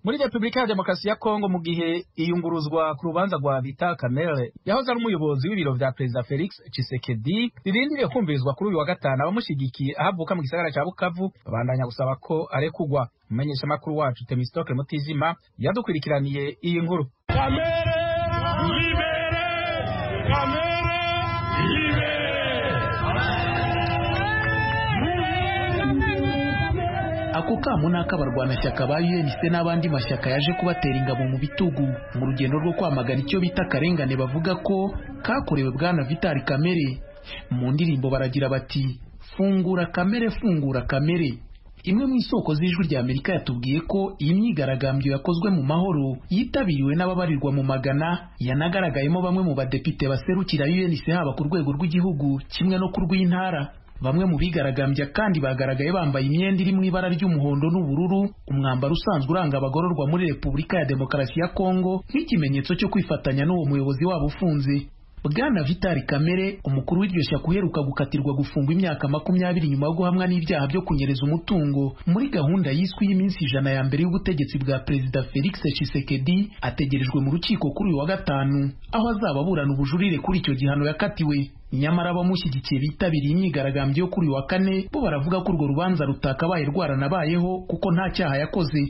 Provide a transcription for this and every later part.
muri repubulika ya demokarasi ya kongo mu gihe iyunguruzwa ku rubanza rwa vita kamere yahoze ari umuyobozi w'ibiro vya perezida felix cisekedi ririndiriye kumvirizwa kuri uyu wa gatanu abamushyigikiye ahavuka mu gisagara ca bukavu babandanya gusaba ko arekugwa umumenyeshamakuru wacu temistoke mutijima yadukwirikiraniye iyi nkuru kamere libere kamere libere ako kamo ni ak'abarwanashyaka ba UNC n'abandi mashyaka yaje kubatera ingabo mu bitugu mu rugendo rwo kwamagana icyo bita akarengane bavuga ko kakorewe bwana Vital Kamere mu ndirimbo baragira bati fungura kamere fungura kamere imwe mu isoko z'ijwi rya Amerika yatubwiye ko iyi myigaragambyo yakozwe mu mahoro yitabiriwe n'ababarirwa mu magana yanagaragayemo bamwe mu badepite baserukira UNC haba ku rwego rw'igihugu kimwe no ku rw'intara bamwe mu bigaragambya kandi bagaragaye bambaye imyenda iri mu ibara ry'umuhondo n'ubururu umwambaro usanzwe uranga abagororwa muri repubulika ya demokarasi ya kongo nk'ikimenyetso cyo kwifatanya n'uwo muyobozi wabo ufunze bwana vitali kamere umukuru w'iryo shyaka uheruka gukatirwa gufungwa imyaka makumyabiri nyuma yo guhamwa n'ibyaha byo kunyereza umutungo muri gahunda yiswe y'iminsi ijana ya mbere y'ubutegetsi bwa perezida felix tshisekedi ategerejwe mu rukiko kuri uyu wa gatanu aho azaba aburana ubujurire kuri icyo gihano yakatiwe nyamara abamushyigikiye bitabiriye imyigaragambyo yo kuri uyu wa kane bo baravuga ko urwo rubanza rutakabaye rwaranabayeho kuko nta cyaha yakoze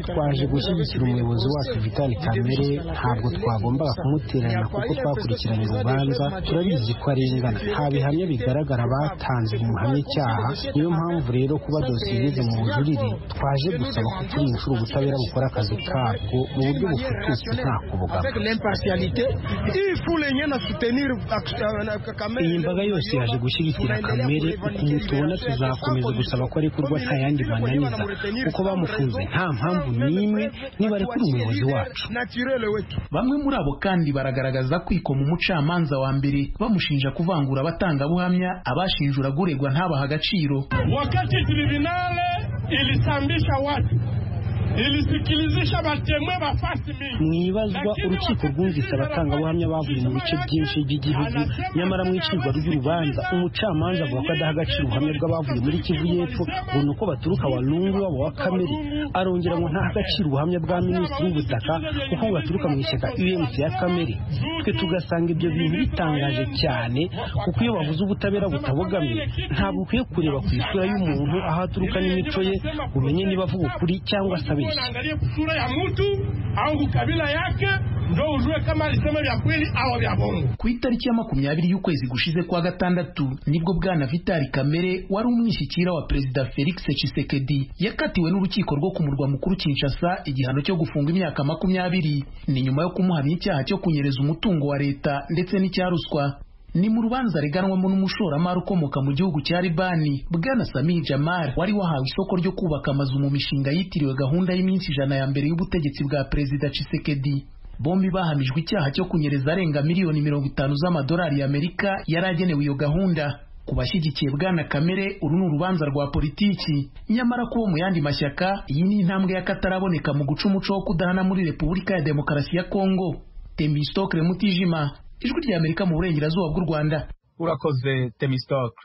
twaje gushyigikira umuyobozi wacu Vital Kamere ntabwo twagombaga kumutererana kuko twakurikiranye urubanza turabizi ko arengana nta bihamya bigaragara batanze bimuhamya icyaha niyo mpamvu rero kuba dosiye igeze mu bujurire twaje gusaba ko turi ubutabera bukora akazi kabwo mu buryo bufututse nta iyi mbaga yose yaje gushyigikira kamere ukuntu tubona tuzakomeza gusaba ko arekurwa nta yandi bananiza kuko bamufunze nta mpamvu n'imwe niba arekura umuyobozi wacu bamwe muri abo kandi baragaragaza kwikoma umucamanza wa mbere bamushinja kuvangura abatangabuhamya abashinjura guregwa ntabaha agaciro wakati tribunale ilisambisha watu ilisikilizisha batemwe bafasi mingi mwibazwa urukiko rwumvise abatangabuhamya bavuye mu bice byinshi by'igihugu nyamara mu icirwa ry'urubanza umucamanza avuga ko adaha agaciro ubuhamya bw'abavuye muri kivu y'epfo ngo ni uko baturuka warungu wabo wa kamere arongera ngo ntaha agaciro ubuhamya bwa minisitiri w'ubutaka kuko baturuka mu ishyaka umc ya kamere twe tugasanga ibyo bintu bitangaje cyane kuko iyo bavuze ubutabera butabogamye ntabwo ukwiye kureba ku isura y'umuntu aho aturuka n'imico ye umenye niba avuga ukuri cyangwa asaba unaangalia sura ya mtu au kabila yake ndo ujue kama alisema vya kweli au vya bongo. ku itariki ya makumyabiri y'ukwezi gushize kwa gatandatu nibwo bwana vitali kamere wari umwishyikira wa perezida felix tshisekedi yakatiwe n'urukiko rwo ku murwa mukuru kinshasa igihano cyo gufunga imyaka makumyabiri ni nyuma yo kumuhamya icyaha cyo kunyereza umutungo wa leta ndetse n'icya ruswa ni mu rubanza reganwamo n'umushoramari ukomoka mu gihugu cya libani bwana samir jamar wari wahawe isoko ryo kubaka amazu mu mishinga yitiriwe gahunda y'iminsi ijana ya mbere y'ubutegetsi bwa perezida cisekedi bombi bahamijwe icyaha cyo kunyereza arenga miliyoni mirongo itanu z'amadolari y'amerika yari agenewe iyo gahunda ku bashyigikiye bwana kamere uru ni urubanza rwa politiki nyamara kubo mu yandi mashyaka iyi ni intambwe y'akataraboneka mu guca umuco wo kudahana muri repubulika ya demokarasi ya kongo temistokre mutijima ijwi rya amerika mu burengerazuba bw'u rwanda urakoze temistoke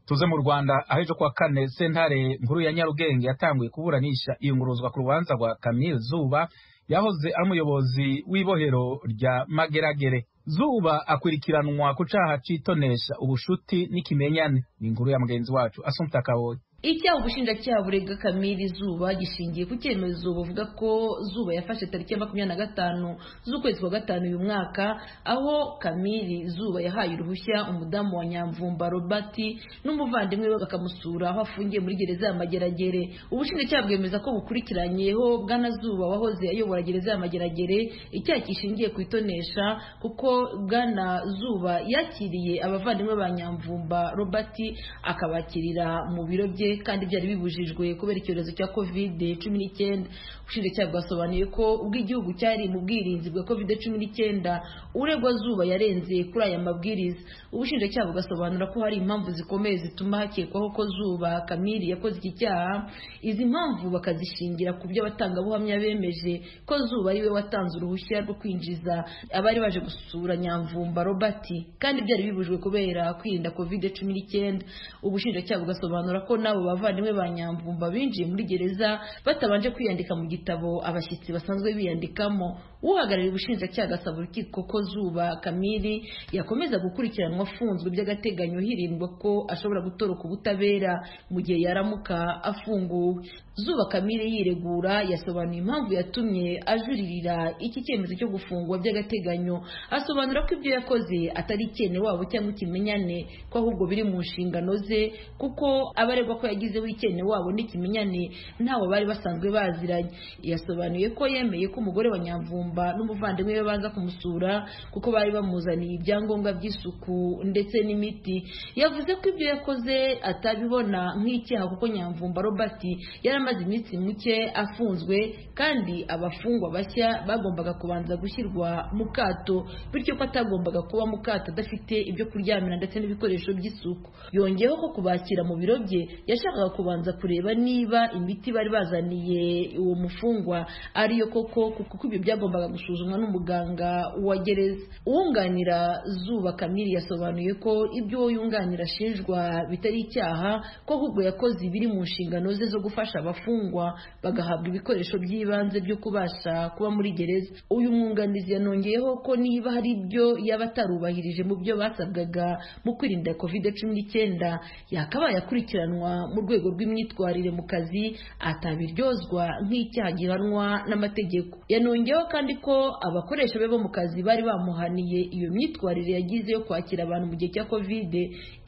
tuze mu rwanda aho ejo kuwa kane sentare nkuru ya nyarugenge yatanguye kuburanisha iyunguruzwa ku rubanza rwa kamil zuba yahoze ari umuyobozi w'ibohero rya mageragere zuba akurikiranwa ku caha c'itonesha ubushuti n'ikimenyane ni inkuru ya mugenzi wacu asumta kaboyi icyaha ubushinjacyaha burega kamiri zuba gishingiye ku cyemezo bavuga ko zuba yafashe tariki ya makumyabiri na gatanu z'ukwezi kwa gatanu uyu mwaka aho kamiri zuba yahaye uruhushya umudamu wa nyamvumba robert n'umuvandimwe we bakamusura aho afungiye muri gereza ya mageragere ubushinjacyaha bwemeza ko bukurikiranyeho bwana zuba wahoze ayobora gereza ya mageragere icyaha kishingiye ku itonesha kuko bwana zuba yakiriye abavandimwe ba nyamvumba robert akabakirira mu biro bye kandi byari bibujijwe kubera icyorezo cya covid cumi n'icyenda ubushinjacyaha bwasobanuye ko ubwo igihugu cyari mu bwirinzi bwa kovide cumi n'icyenda uregwa zuba yarenze kuri aya mabwiriza ubushinjacyaha bugasobanura ko hari impamvu zikomeye zituma hakekwaho ko zuba kamiri yakoze iki cyaha izi mpamvu bakazishingira ku byo abatangabuhamya bemeje ko zuba ariwe watanze uruhushya rwo kwinjiza abari baje gusura nyamvumba robert kandi byari bibujwe kubera kwirinda kovide cumi n'icyenda ubushinjacyaha bugasobanura ko n'abo bavandimwe ba nyamvumba binjiye muri gereza batabanje kwiyandika mu gitabo abashyitsi basanzwe biyandikamo uhagarariye ubushinjacyaha agasaba urukiko ko zuba kamiri yakomeza gukurikiranwa afunzwe by'agateganyo hirindwa ko ashobora gutoroka ubutabera mu gihe yaramuka afunguwe zuba kamiri yiregura yasobanuye impamvu yatumye ajuririra iki cyemezo cyo gufungwa by'agateganyo asobanura ko ibyo yakoze atari icyene wabo cyangwa ikimenyane ko ahubwo biri mu nshingano ze kuko abaregwa ko yagizeho icyene wabo n'ikimenyane ntawe bari basanzwe baziranye yasobanuye ko yemeye ko umugore wa nyamvumba n'umuvandimwe we baza kumusura kuko bari bamuzaniye ibyangombwa by'isuku ndetse n'imiti yavuze ko ibyo yakoze atabibona nk'icyaha kuko nyamvumba robert yari amaze iminsi muke afunzwe kandi abafungwa bashya bagombaga kubanza gushyirwa mu kato bityo ko atagombaga kuba mu kato adafite ibyo kuryamira ndetse n'ibikoresho by'isuku yongeyeho ko kubakira mu biro bye yashakaga kubanza kureba niba imiti bari bazaniye uwo mufungwa ariyo koko kuko ibyo byagombaga gusuzumwa n'umuganga wa gereza uwunganira zuba kamiri yasobanuye ko ibyo uwo yunganira ashinjwa bitari icyaha ko ahubwo yakoze ibiri mu nshingano ze zo gufasha abafungwa bagahabwa ibikoresho by'ibanze byo kubasha kuba muri gereza uyu mwunganizi yanongeyeho ko niba hari ibyo yaba atarubahirije mu byo basabwaga mu kwirinda covid cumi n'icyenda yakabaye akurikiranwa mu rwego rw'imyitwarire mu kazi atabiryozwa nk'icyaha gihanwa n'amategeko yanongeyeho kandi ko abakoresha be bo mu kazi bari bamuhaniye iyo myitwarire yagize yo kwakira abantu mu gihe cya covid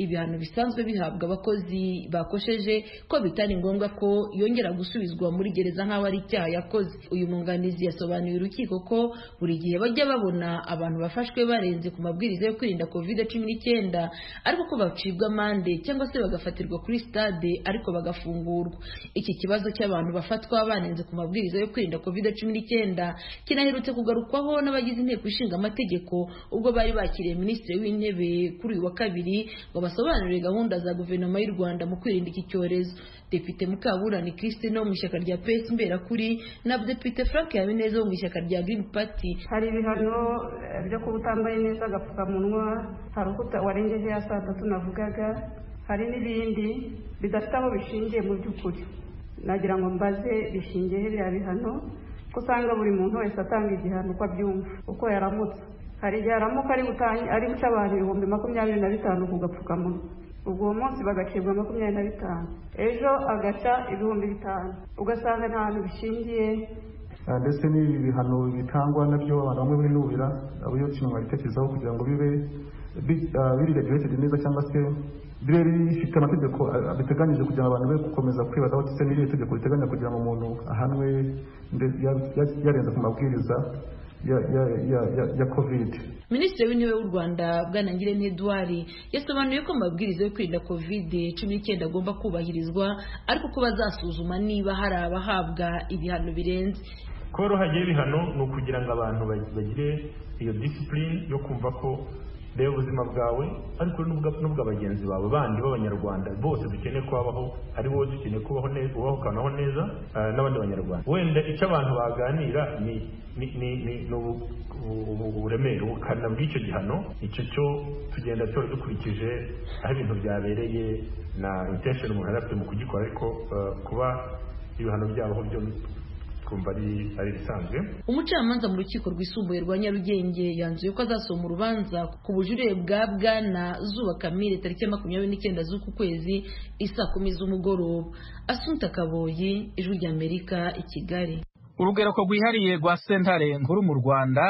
ibihano bisanzwe bihabwa abakozi bakosheje ko bitari ngombwa ko yongera gusubizwa muri gereza nk'aho ari icyaha yakoze uyu mwunganizi yasobanuriye urukiko ko buri gihe bajya babona abantu bafashwe barenze ku mabwiriza yo kwirinda covid cumi n'icyenda ariko ko bacibwa amande cyangwa se bagafatirwa kuri stade ariko bagafungurwa iki kibazo cy'abantu bafatwa banenze ku mabwiriza yo kwirinda covid cumi n'icyenda kinaherutse kugarukwaho n'abagize inteko ishinga amategeko ubwo bari bakiriye minisitiri w'intebe kuri uyu wa kabiri ngo basobanurire gahunda za guverinoma y'u rwanda mu kwirinda iki cyorezo depite mukaburani christine wo mu ishyaka rya pesi mberakuri na depite frank habineza wo mu ishyaka rya green party hari ibihano eh, byo kuba utambaye neza agapfukamunwa hari uko uta- warengeje ya saa tatu navugaga hari n'ibindi bidafite aho bishingiye mu by'ukuri nagira ngo mbaze bishingiye biriya bihano ko usanga buri muntu wese atanga igihano uko abyumva uko yaramutse hari igihe aramuka ari gutangi- ari guca abantu ibihumbi makumyabiri na bitanu ku gapfukamunwa ubwo uwo munsi bagacibwa makumyabiri na bitanu ejo agaca ibihumbi bitanu ugasanga nta hantu bishingiye Ah, ndetse n'ibi bihano bitangwa nabyo abantu bamwe binubira abayobye mu babitekerezaho kugira ngo bibe bi- ah, biri regulated neza cyangwa se bibe bifite amategeko ah, biteganyije kugira ngo abantu be gukomeza kwibazaho ndetse n'iri tegeko riteganya kugira ngo umuntu ahanwe nde- ya- ya- yarenze ku mabwiriza ya- ya- ya- ya- ya covid minisitiri w'intebe w'u rwanda bwanangirente edouard yasobanuye ko amabwiriza yo kwirinda kovide cumi n'icyenda agomba kubahirizwa ariko ko bazasuzuma niba hari abahabwa ibihano birenze kuba ruhagiye ibihano ni ukugira ngo abantu ba- bagire iyo disipurine yo kumva ko reba ubuzima bwawe ariko n'ubwa- n'ubwa bagenzi bawe bandi b'abanyarwanda bose dukeneye kubaho ari wowe dukeneye kubaho neza ubaho ukanaho neza ah, n'abandi banyarwanda wenda icyo abantu baganira ni ni ni ni- ni ubu- ubu- ubu- uburemere ubukana bw'icyo gihano icyo cyo tugenda tora dukurikije aho ibintu byabereye na intention umuntu yari afite mu kugikora ariko ah, kuba ibihano byabaho byo twumva ari ari ibisanzwe umucamanza mu rukiko rwisumbuye rwa nyarugenge yanzuye ko azasoma urubanza ku bujurire bwa bwana zuba kamire tariki ya makumyabiri n'icyenda z'uku kwezi isaa kumi z'umugoroba asunta kaboyi ijwi ry'amerika i kigali urugereko rwihariye rwa sentare nkuru mu rwanda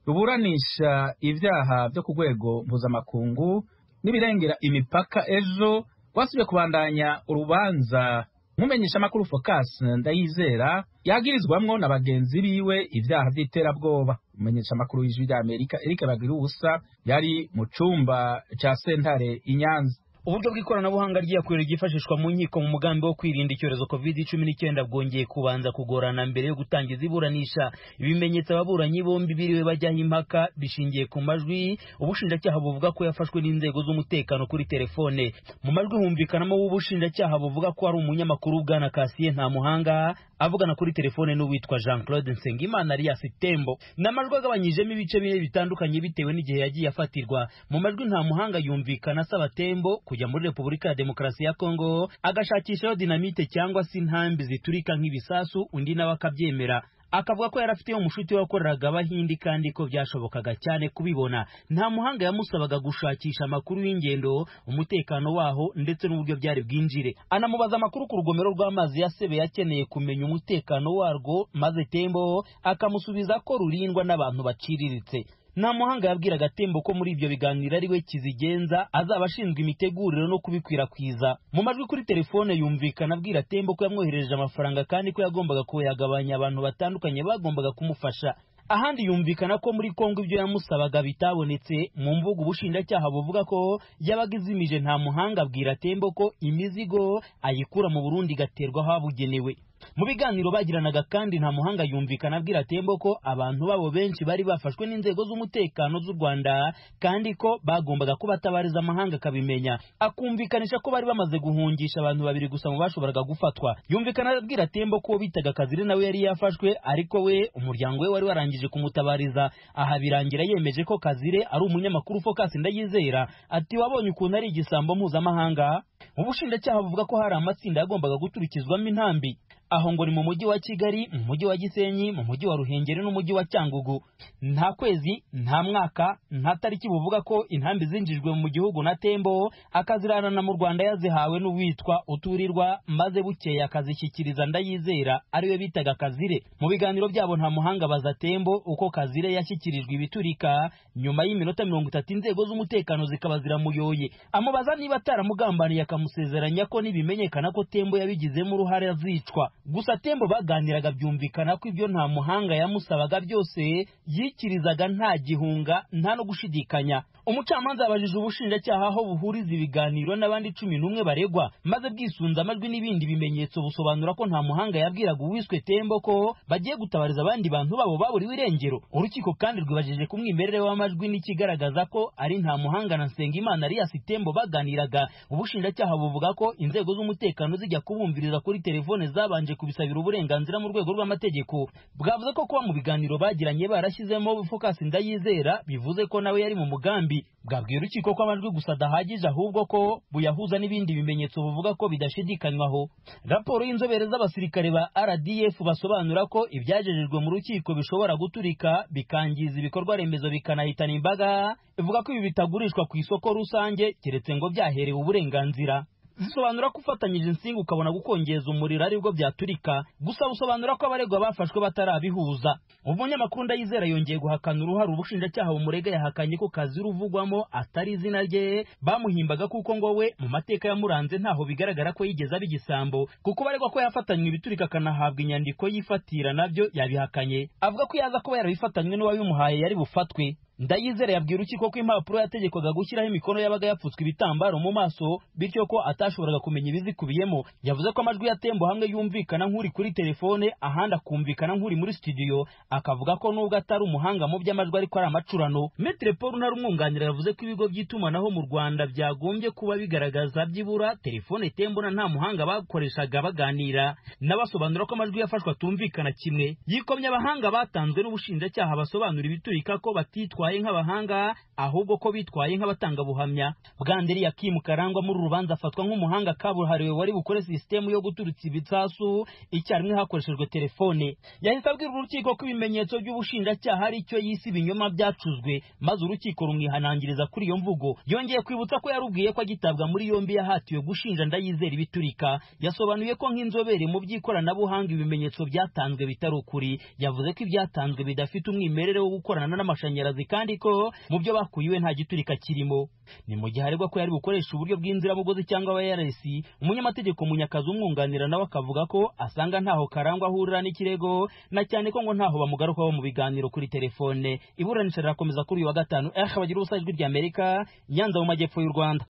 ruburanisha ibyaha byo ku rwego mpuzamakungu n'ibirengera imipaka ejo rwasubiye kubandanya urubanza nkumenyesha amakuru focus ndayizera yagirizwamwo na bagenzi biwe ibyaha by'iterabwoba umumenyesha amakuru w'ijwi rya amerika eric bagiruwubusa yari mu cyumba cya sentare i nyanza uburyo bw'ikoranabuhanga ryakorera ryifashishwa mu nkiko mu mugambi wo kwirinda icyorezo covid cumi n'icyenda bwongeye kubanza kugorana mbere yo gutangiza iburanisha ibimenyetso ababuranyi bombi biriwe bajyaho impaka bishingiye ku majwi ubushinjacyaha buvuga ko yafashwe n'inzego z'umutekano kuri telefone mu majwi humvikanamo w'ubushinjacyaha buvuga ko ari umunyamakuru bwana kasiye nta muhanga avugana kuri telefone n'uwitwa jean claude nsengimana alias tembo ni amajwi agabanyijemo ibice bine bitandukanye bitewe n'igihe yagiye afatirwa mu majwi nta muhanga yumvikana asaba tembo kujya muri repubulika ya demokarasi ya kongo agashakishayo dinamite cyangwa se intambi ziturika nk'ibisasu undi nawe akabyemera akavuga ko yari afiteyo umushuti wakoreraga abahindi kandi ko byashobokaga cyane kubibona nta muhanga yamusabaga gushakisha amakuru y'ingendo umutekano waho ndetse n'uburyo byari bwinjire anamubaza amakuru ku rugomero rw'amazi ya sebe yakeneye kumenya umutekano warwo maze tembo akamusubiza ko rurindwa n'abantu baciriritse nta muhanga yabwiraga tembo ko muri ibyo biganiro ari we kizigenza azaba ashinzwe imitegurire no kubikwirakwiza mu majwi kuri telefone yumvikana abwira tembo ko yamwoherereje amafaranga kandi ko yagombaga kuyagabanya abantu batandukanye bagombaga kumufasha ahandi yumvikana ko muri kongo ibyo yamusabaga bitabonetse mu mvugo ubushinjacyaha buvuga ko yabaga izimije nta muhanga abwira tembo ko imizigo ayikura mu burundi igaterwa ahabugenewe mu biganiro bagiranaga kandi nta muhanga yumvikana abwira tembo ko abantu babo benshi bari bafashwe n'inzego z'umutekano z'u rwanda kandi ko bagombaga kubatabariza amahanga akabimenya akumvikanisha ko bari bamaze guhungisha abantu babiri gusa mu bashoboraga gufatwa yumvikana abwira tembo ko bitaga kaziri nawe yari yafashwe ariko we umuryango we wari warangije kumutabariza aha birangira yemeje ko kazire ari umunyamakuru focus ndayizera ati wabonye ukuntu ari igisambo mpuzamahanga ubushinjacyaha buvuga ko hari amatsinda yagombaga guturikizwamo intambi aho ngo ni mu mujyi wa kigali mu mujyi wa gisenyi mu mujyi wa ruhengeri n'umujyi wa cyangugu nta kwezi nta mwaka nta tariki buvuga ko intambi zinjijwe mu gihugu na tembo akaziranana mu rwanda yazihawe n'uwitwa uturirwa maze bukeye akazishyikiriza ndayizera ariwe bitaga kazire mu biganiro byabo nta muhanga baza tembo uko kazire yashyikirijwe ibiturika nyuma y'iminota mirongo itatu inzego z'umutekano zikaba ziramuyoye amubaza niba ataramugambaniye akamusezeranya ko nibimenyekana ko tembo yabigizemo uruhare azicwa gusa tembo baganiraga byumvikana ko ibyo nta muhanga yamusabaga byose yikirizaga nta gihunga nta no gushidikanya umucamanza yabajije ubushinjacyaha aho buhuriza ibiganiro n'abandi cumi n'umwe baregwa maze bwisunze amajwi n'ibindi bimenyetso busobanura ko nta muhanga yabwiraga uwiswe tembo ko bagiye gutabariza abandi bantu babo baburiwe irengero urukiko kandi rwibajije ku mwimerere w'amajwi n'ikigaragaza ko ari nta muhanga na nsengimana alias tembo baganiraga ubushinjacyaha buvuga ko inzego z'umutekano zijya kubumviriza kuri telefone zabanje kubisabira uburenganzira mu rwego rw'amategeko bwavuze ko kuba mu biganiro bagiranye barashyizemo fokasi ndayizera bivuze ko nawe yari mu mugambi bwabwiye urukiko ko amajwi gusa adahagije ahubwo ko buyahuza n'ibindi bimenyetso buvuga ko bidashidikanywaho raporo y'inzobere z'abasirikare ba rdf basobanura ko ibyagejejwe mu rukiko bishobora guturika bikangiza ibikorwa remezo bikanahitana imbaga ivuga ko ibi bitagurishwa ku isoko rusange keretse ngo byaherewe uburenganzira zisobanura ko ufatanyije insinga ukabona gukongeza umuriro aribwo byaturika gusa busobanura ko abaregwa bafashwe batarabihuza umunyamakuru ndayizera yongeye guhakana uruhare ubushinjacyaha bumurega yahakanye ko kazi ruvugwamo atari izina rye bamuhimbaga kuko ngo we mu mateka yamuranze ntaho bigaragara ko yigeze aba igisambo kuko baregwa ko yafatanywe ibiturika akanahabwa inyandiko yifatira nabyo yabihakanye avuga ko yaza kuba yarabifatanywe n'uwabimuhaye yari bufatwe ndayizere yabwira urukiko ko impapuro yategekwaga gushyiraho imikono yabaga yapfutswe ibitambaro mu maso bityo ko atashoboraga kumenya ibizikubiyemo yavuze ko amajwi ya tembo hamwe yumvikana nk'uri kuri telefone ahandi akumvikana nk'uri muri studio akavuga ko nubwo atari umuhanga mu by'amajwi ariko ari amacurano metre paul ntari umwunganira yavuze ko ibigo by'itumanaho mu rwanda byagombye kuba bigaragaza byibura telefone tembo na nta muhanga bakoreshaga baganira n'abasobanura ko amajwi yafashwe atumvikana kimwe yikomye abahanga batanzwe n'ubushinjacyaha basobanura ibiturika ko batitwa bitwaye nk'abahanga ahubwo ko bitwaye nk'abatangabuhamya bwanderi yakimu karangwa muri rubanza afatwa nk'umuhanga kabuhariwe wari bukore sisitemu yo guturutsa ibisasu icyarimwe hakoreshejwe telefone yahise abwira urukiko ko ibimenyetso by'ubushinjacyaha ari cyo yise ibinyoma byacuzwe maze urukiko rumwihanangiriza kuri iyo mvugo yongeye kwibutsa ko yarubwiye ko agitabwa muri yombi yahatiwe gushinja ndayizera ibiturika yasobanuye ko nk'inzobere mu by'ikoranabuhanga ibimenyetso byatanzwe bitari ukuri yavuze ko ibyatanzwe bidafite umwimerere wo gukorana n'amashanyarazi kandi kandi ko mu byo bakuyiwe nta giturika kirimo ni mu gihe aregwa ko yari bukoresha uburyo bw'inziramugozi cyangwa ARS umunyamategeko munyakazi umwunganira nawe akavuga ko asanga ntaho karangwa ahurira n'ikirego na cyane ko ngo ntaho bamugarukaho mu biganiro kuri telefone iburanisha rirakomeza kuri uyu wa gatanu eh bagira ubusa ijwi ry'Amerika Nyanza mu majyepfo y'u Rwanda